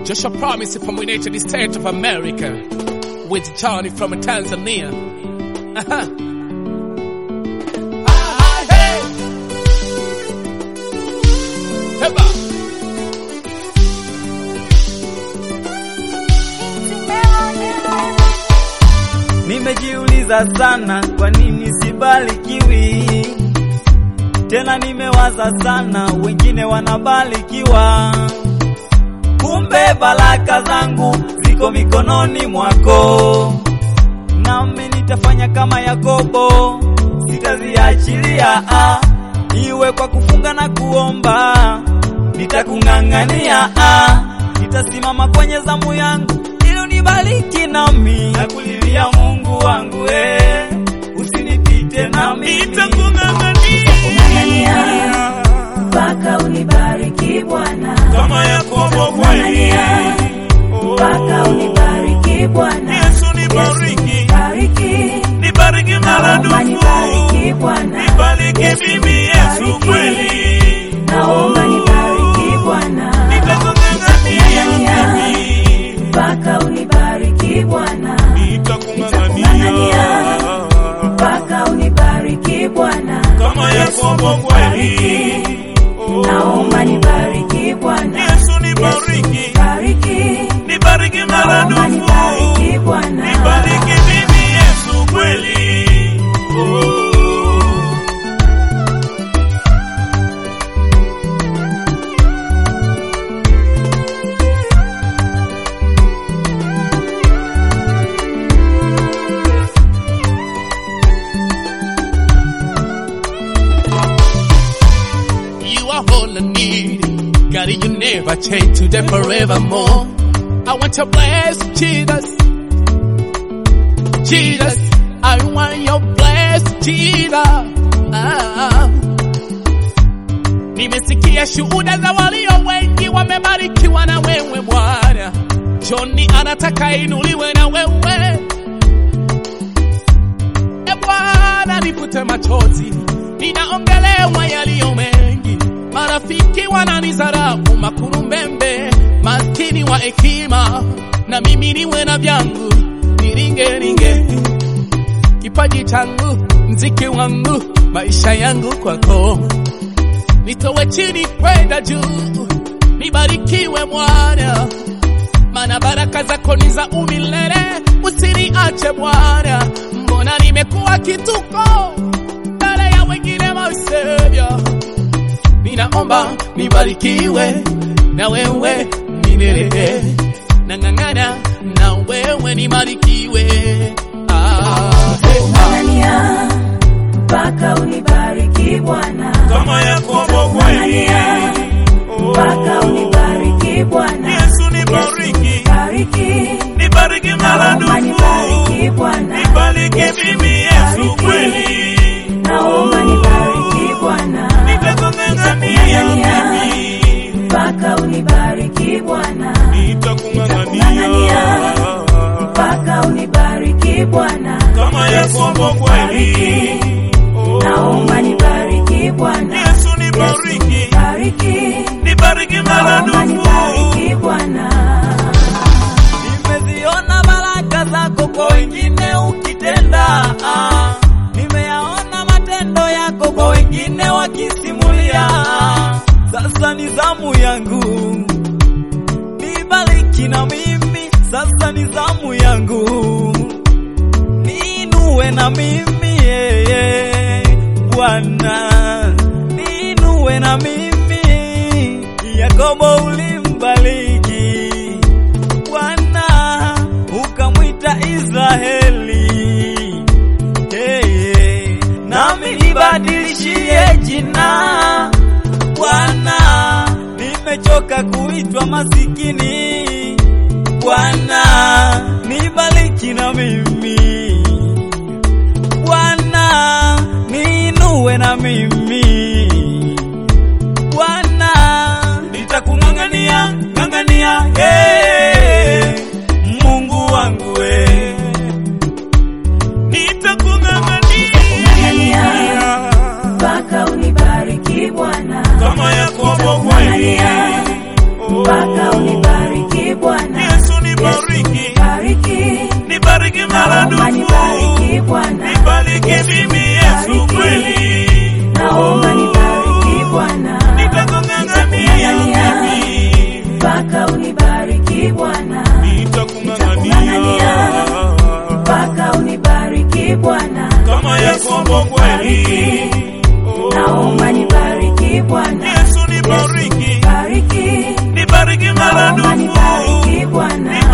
Joshua Promise from United States of America with Johnny from Tanzania. Aha. Ah, hey. Heba. Nimejiuliza sana kwa nini sibarikiwi tena, nimewaza sana wengine wanabarikiwa, kumbe baraka zangu ziko mikononi mwako, nami nitafanya kama Yakobo, sitaziachilia ah, iwe kwa kufunga na kuomba, nitakung'ang'ania ah, nitasimama kwenye zamu yangu ili unibariki nami, nakulilia Mungu wangu eh, usinipite nami, Ng'ang'ania mpaka unibariki Bwana, kama Yakobo kweli. ng'ang'ania mpaka unibariki Bwana. Yesu nibariki, bariki, nibariki naomba maradufu, nibariki Bwana, nibariki mimi Yesu kweli. naomba nibariki Bwana, Nitakung'ang'ania Ng'ang'ania mimi, mpaka unibariki Bwana, nitakung'ang'ania mpaka unibariki Bwana, kama Yakobo kweli. naomba nibariki Bwana, Yesu nibariki, bariki, nibariki naomba maradufu, nibariki Bwana. nibariki mimi Yesu kweli. Oh. You are all I need. God, you never change today forevermore. I want to bless Jesus. Jesus, I want your bless Jesus. Ah. Nimesikia shuhuda za walio wengi wamebarikiwa na wewe Bwana. Johnny anataka inuliwe na wewe. E Bwana, nifute machozi, ninaongelewa yaliyo mengi. Marafiki wananizarau, makurumbembe, maskini wa hekima, na mimi niwe na vyangu, niringe ringe kipaji changu, mziki wangu, maisha yangu kwako, nitowe chini kwenda juu, nibarikiwe Bwana maana baraka zako ni za umilele, usiniache Bwana. Mbona nimekuwa kituko mbele ya wengine, my Savior. Ninaomba nibarikiwe na wewe milele, nang'ang'ana na wewe nibarikiwe. Ah, hey, ah. Ng'ang'ania mpaka unibariki Bwana, kama Yakobo kweli. ng'ang'ania mpaka unibariki Bwana, Yesu nibariki, bariki, nibariki naomba maradufu, nibariki Bwana, nibariki mimi Yesu kweli. naomba nibariki Bwana, Nitakung'ang'ania mimi, mpaka unibariki Bwana, nitakung'ang'ania mpaka unibariki Bwana, kama Yakobo kweli. naomba nibariki Bwana, Yesu nibariki, bariki, nibariki naomba maradufu, nibariki Bwana. Nimeziona baraka zako kwa wengine ukitenda, ah. nimeyaona matendo yako kwa wengine wakisimulia. Sasa ni zamu yangu, nibariki na mimi. Sasa ni zamu yangu, niinue na mimi yeye Bwana, niinue na mimi. Yakobo ulimbariki Bwana ukamwita Israeli, hey, hey. nami nibadilishie jina Bwana, nimechoka kuitwa masikini Bwana, nibariki na mimi Bwana, niinue na mimi Bwana, nitakung'ang'ania ng'ang'ania, hey, Mungu wangu we, nitakung'ang'ania mpaka unibariki Bwana, kama Yakobo kweli. mpaka unibariki Yesu nibariki, bariki nibariki naomba maradufu, nibariki Bwana